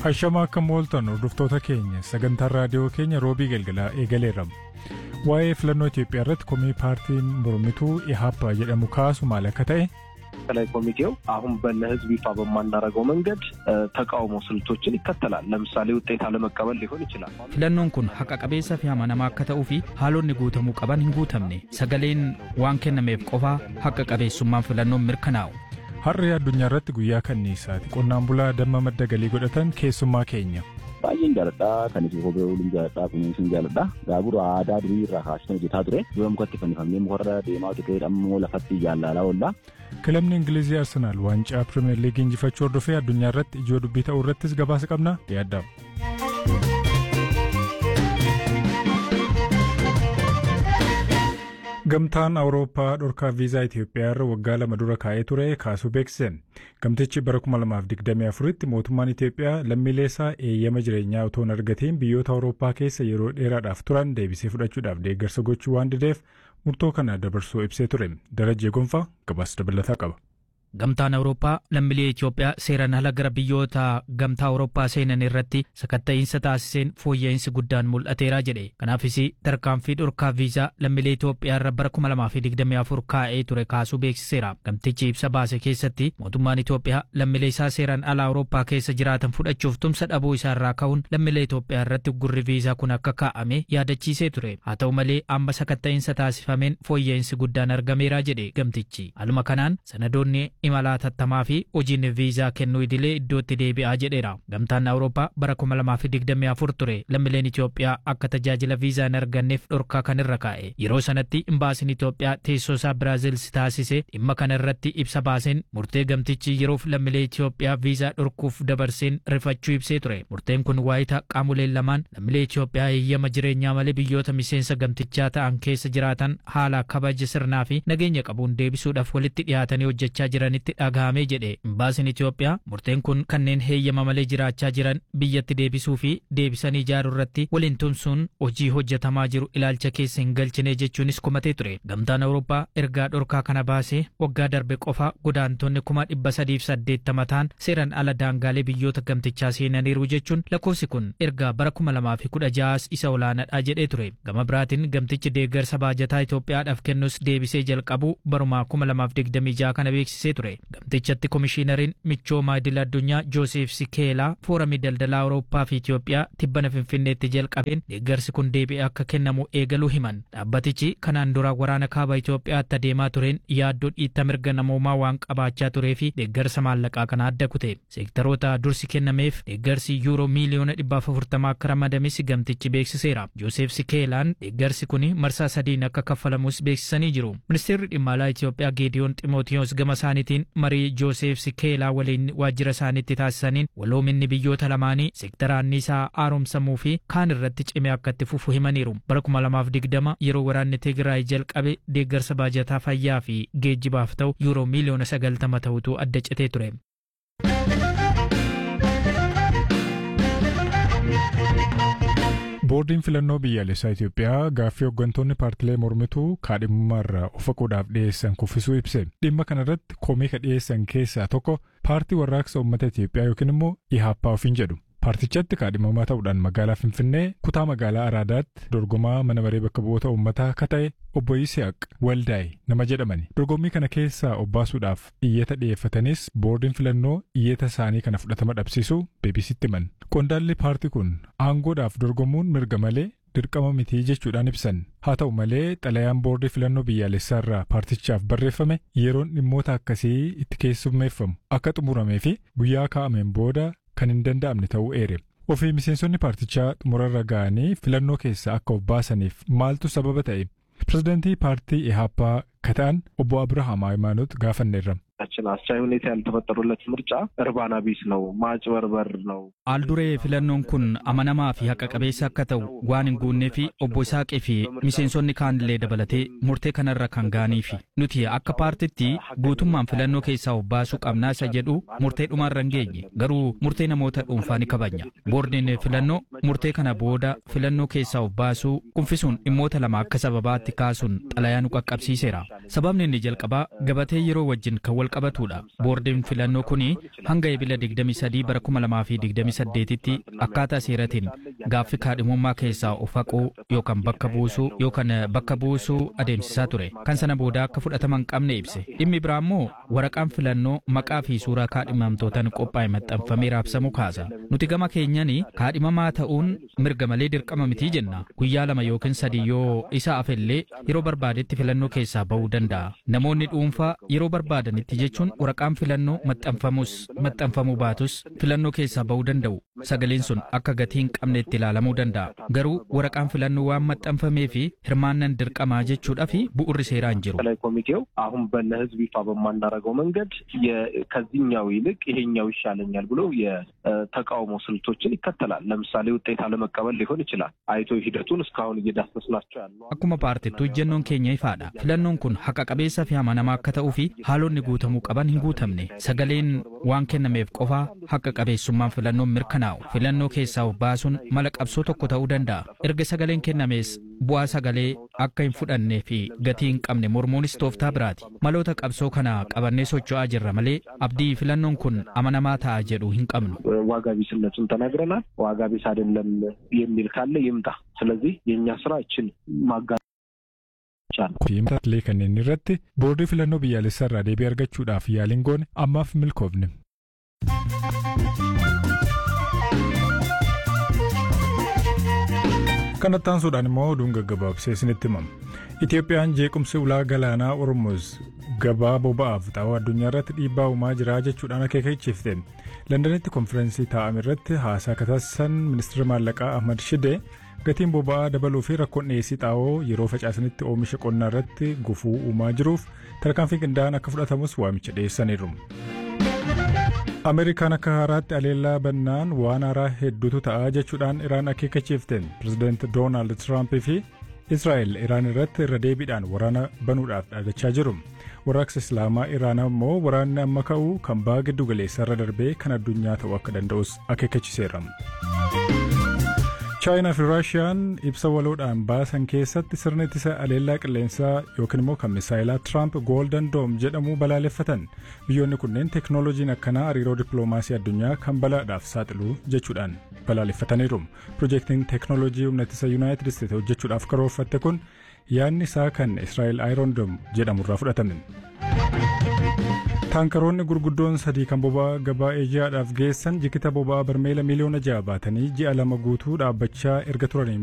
Ashama akka mooltan hordoftoota keenya sagantaan raadiyoo keenya roobii galgalaa eegaleerra. Waa'ee filannoo Itoophiyaa irratti komii paartiin mormituu ኢህአፓ jedhamu kaasu maal akka ta'e ማዕከላዊ ኮሚቴው አሁን ለህዝብ ይፋ በማናደርገው መንገድ ተቃውሞ ስልቶችን ይከተላል። ለምሳሌ ውጤት አለመቀበል ሊሆን ይችላል። filannoon kun haqa qabeessa fi amanamaa akka ta'uu fi haalonni guutamuu qaban hin guutamne sagaleen waan kennameef qofaa haqa qabeessummaan filannoon mirkanaa'u. har'a addunyaa irratti guyyaa kanniisaati qonnaan bulaa damma madda galii godhatan keessummaa keenya. baay'een jaaladhaa kan isin kophee ooluun jaaladhaa kunuunsuun jaaladhaa gaagura aadaa durii irraa kaasitan hojjetaa ture dura mukatti fannifamee mukarra deemaa ture ammoo lafatti jaallalaa oollaa. kilabni ingilizii arsenaal waancaa pirimeer liigii injifachuu hordofee addunyaa irratti ijoo dubbii ta'uu irrattis gabaasa qabna yaaddamu. Gamtaan Awurooppaa dhorkaa viizaa Itoophiyaa irra waggaa lama dura kaa'ee ture kaasuu beeksise. Gamtichi bara 2024tti mootummaan Itoophiyaa lammiilee isaa eeyyama jireenyaa otoo hin argatiin biyyoota Awurooppaa keessa yeroo dheeraadhaaf turan deebisee fudhachuudhaaf deeggarsa gochuu waan dideef murtoo kana dabarsuu ibsee ture. Darajjee Gonfaa gabaasa dabalataa qaba. Gamtaan Awurooppaa lammiilee Itoophiyaa seeraan ala gara biyyoota gamtaa Awurooppaa seenan irratti sakatta'iinsa taasiseen fooyya'insi guddaan mul'ateera jedhe. Kanaafis tarkaanfii dhorkaa viizaa lammiilee Itoophiyaa irra bara 2024 kaa'ee ture kaasuu beeksiseera. Gamtichi ibsa baase keessatti mootummaan Itoophiyaa lammiilee isaa seeraan ala Awurooppaa keessa jiraatan fudhachuuf tumsa dhabuu isaa irraa ka'uun lammiilee Itoophiyaa irratti gurri viizaa kun akka kaa'ame yaadachiisee ture. Haa ta'u malee amma sakatta'iinsa taasifameen fooyya'insi guddaan argameera jedhe gamtichi. Haaluma kanaan sanadoonni imala hatattamaa fi hojiin viizaa kennuu idilee iddootti deebi'aa jedheera. Gamtaan Awurooppaa bara 2024 ture lammiileen Itoophiyaa akka tajaajila viizaa hin arganneef dhorkaa kan irra kaa'e. Yeroo sanatti imbaasiin Itoophiyaa teessoo isaa Biraazil taasise dhimma kana irratti ibsa baaseen murtee gamtichi yeroof lammiilee Itoophiyaa viizaa dhorkuuf dabarseen rifachuu ibsee ture. Murteen kun waayita qaamoleen lamaan lammiilee Itoophiyaa eeyyama jireenyaa malee biyyoota miseensa gamtichaa ta'an keessa jiraatan haala kabaja sirnaa fi nageenya qabuun deebisuudhaaf walitti dhiyaatanii hojjechaa jiran jiranitti dhagahamee jedhe imbaasiin Itoophiyaa murteen kun kanneen heeyyama malee jiraachaa jiran biyyatti deebisuu fi deebisanii ijaaruu irratti waliin tumsuun hojii hojjetamaa jiru ilaalcha keessa hin galchine jechuunis komatee ture. Gamtaan Awurooppaa ergaa dhorkaa kana baasee waggaa darbe qofa godaantonni kuma dhibba sadiif saddeettama ta'an seeran ala daangaalee biyyoota gamtichaa seenaniiru jechuun lakkoofsi kun ergaa bara kuma lamaa fi kudha ja'as isa olaanaadha jedhee ture. Gama biraatiin gamtichi deeggarsa baajataa Itoophiyaadhaaf kennus deebisee jalqabu baruma kuma lamaaf digdamii ja'a kana beeksisee ture. Gamtichatti komishiinariin michooma idil addunyaa Joosef Sikeelaa fooramii daldalaa Awurooppaa fi Itoophiyaa tibbana Finfinneetti jalqabeen deeggarsi kun deebi'ee akka kennamu eegaluu himan. Dhaabbatichi kanaan dura waraana kaaba Itoophiyaatti adeemaa tureen yaaddoo dhiitta mirga namoomaa waan qabaachaa turee fi deeggarsa maallaqaa kana adda kute. Seektaroota dursi kennameef deeggarsi yuuroo miiliyoona dhibbaaf afurtamaa akka ramadames gamtichi beeksiseera. Joosef Sikeelaan deeggarsi kun marsaa sadiin akka kaffalamus beeksisanii jiru. Ministeerri dhimma alaa Itoophiyaa Geediyoon Ximootiyoos gama isaaniitiin marii Joosef Sikeelaa waliin waajjira isaaniitti taasisaniin waloominni biyyoota lamaanii seektara anniisaa haaromsamuu fi kaan irratti cimee akka itti fufu himaniiru. Bara 2020 yeroo waraanni Tigraay jalqabe deeggarsa baajataa fayyaa fi geejjibaaf ta'u yuuroo miiliyoona 90 ta'utu adda citee ture. boordiin filannoo biyyaalessaa Itoophiyaa gaaffii hooggantoonni paartilee mormituu kaadhimummaarraa of haquudhaaf dhiyeessan kuffisuu ibse dhimma kanarratti komii ka dhiyeessan keessaa tokko paartii warraaqsa uummata Itoophiyaa yookiin immoo ihaappaa ofiin jedhu. Paartichatti kaadhimamaa ta'uudhaan magaalaa Finfinnee kutaa magaalaa Araadaatti dorgomaa mana maree bakka bu'oota uummataa akka ta'e obbo Yisihaaq Waldaa'e nama jedhamani. Dorgommii kana keessaa obbaasuudhaaf iyyata dhiyeeffatanis boordiin filannoo iyyata isaanii kana fudhatama dhabsiisuu beebisitti himan. Qondaalli paartii kun aangoodhaaf dorgomuun mirga malee dirqama mitii jechuudhaan ibsan. Haa ta'u malee xalayaan boordii filannoo biyyaalessaarraa paartichaaf barreeffame yeroon dhimmoota akkasii itti keessummeeffamu akka xumuramee fi guyyaa kaa'ameen booda kan hin danda'amne ta'uu eere. Ofii miseensonni paartichaa xumurarra ga'anii filannoo keessa akka of baasaniif maaltu sababa ta'e? Pirezidaantii paartii ኢህአፓ ከታን ኦቦ አብርሃም ሃይማኖት ጋፈኔራ ችን አስቻይ ሁኔታ ያልተፈጠሩለት ምርጫ እርባና ቢስ ነው፣ ማጭበርበር ነው። Aalduree filannoon kun amanamaa fi haqa qabeessa akka ta'u waan hin guunnee fi obbo Isaaqee fi miseensonni kaanillee dabalatee murtee kanarra kan ga'aniifi. Nuti akka paartitti guutummaan filannoo keessaa of baasuu qabnaa isa jedhu murtee dhumaarra hin geenye. Garuu murtee namoota dhuunfaa ni kabajna. Boordiin filannoo murtee kana booda filannoo keessaa of baasuu kuffisuun dhimmoota lama akka sababaatti kaasuun xalayaa nu qaqqabsiiseera. Sababni inni jalqabaa gabatee yeroo wajjin kan wal qabatudha. Boordiin filannoo kuni hanga ebila 23 bara 2028tti akkaataa seeratiin gaaffii kaadhimummaa keessaa of haquu yookaan bakka buusuu yookaan bakka buusuu adeemsisaa ture. Kan sana booda akka fudhatama hin qabne ibse. Dhimmi biraa immoo waraqaan filannoo maqaa fi suuraa kaadhimamtootaan qophaa'e maxxanfamee raabsamu kaasa. Nuti gama keenyani kaadhimamaa ta'uun mirga malee dirqama mitii jenna. Guyyaa lama yookiin sadii yoo isa afellee yeroo barbaadetti filannoo keessaa bahuu danda'a. Namoonni dhuunfaa yeroo barbaadanitti jechuun waraqaan filannoo maxxanfamus maxxanfamuu baatus filannoo keessaa bahuu danda'u. Sagaleen sun akka gatii hin qabnetti ilaalamuu danda'a. Garuu waraqaan filannoo waan maxxanfamee fi hirmaannan dirqamaa jechuudha fi bu'urri seeraa hin jiru. ማዕከላዊ ኮሚቴው አሁን ለህዝብ ይፋ በማናደርገው መንገድ ከዚህኛው ይልቅ ይሄኛው ይሻለኛል ብሎ የተቃውሞ ስልቶችን ይከተላል። ለምሳሌ ውጤት አለመቀበል ሊሆን ይችላል። አይቶ ሂደቱን እስካሁን እየዳሰስናቸው ያሉ Akkuma paartittuu ejjennoon keenya ifaadha. Filannoon kun haqa qabeessa fi amanamaa akka ta'uu fi haalonni guutamuu qaban hin guutamne. Sagaleen waan kennameef qofaa haqa qabeessummaan filannoon mirkanaa'u. Filannoo keessaa of baasuun mala qabsoo tokko ta'uu danda'a. Erga sagaleen kennamees bu'aa sagalee akka hin fudhannee fi gatii hin qabne mormuunis tooftaa biraati. Maloota qabsoo kana qabannee socho'aa jirra malee abdii filannoon kun amanamaa ta'a jedhu hin qabnu. ዋጋ ቢስነቱን ተናግረናል። ዋጋ ቢስ አይደለም የሚል ካለ ይምጣ። ስለዚህ የእኛ ስራ እችን ማጋ Fiimtaalee kanneen irratti boordii filannoo biyyaalessaa irraa deebii argachuudhaaf yaaliin goone ammaaf milkoofne. Kanatti aansuudhaan immoo oduun gaggabaabsee isinitti himama. Itoophiyaan jeequmsi ulaa galaanaa Ormuz gabaa boba'aaf xaa'oo addunyaa irratti dhiibbaa uumaa jira jechuudhaan akeekachiifte. Londanitti konfiraansii taa'ame irratti haasaa kan taasisan ministeera maallaqaa Ahmad Shidee gatiin boba'aa dabaluu fi rakkoon dhiyeessii xaa'oo yeroo facaasanitti oomisha qonnaa irratti gufuu uumaa jiruuf tarkaanfii qindaa'aan akka fudhatamus waamicha dhiyeessaniiru. Ameerikaan akka haaraatti aleellaa bannaan waan haaraa hedduutu ta'a jechuudhaan Iraan akeekachiifte. Pireezidaanti Doonaald Tiraampii fi Israa'el Iraan irratti irra deebiidhaan waraana banuudhaaf dhaadachaa jiru. Warraaqsa Islaamaa Iraan immoo waraanni amma ka'u kan baha giddu galeessa irra darbee kan addunyaa ta'uu akka danda'us akeekachiiseera. chaayinaa fi raashiyaan ibsa waloodhaan baasan keessatti sirna ittisa aleellaa qilleensaa yookiin immoo kan misaayilaa tiraamp gooldan doom jedhamu balaaleffatan biyyoonni kunneen teeknooloojiin akkanaa hariiroo dippiloomaasii addunyaa kan balaadhaaf saaxilu jechuudhaan balaaleffataniiru piroojeektiin teeknooloojii humna ittisa yuunaayitid isteetsi hojjechuudhaaf karoorfatte kun yaadni isaa kan israa'el aayirondom jedhamurraa fudhatame. taankaroonni gurguddoon sadii kan boba'aa gabaa eejiyaadhaaf geessan jikita boba'aa barmeela miliyoona ja'a baatanii ji'a lama guutuu dhaabbachaa erga turanii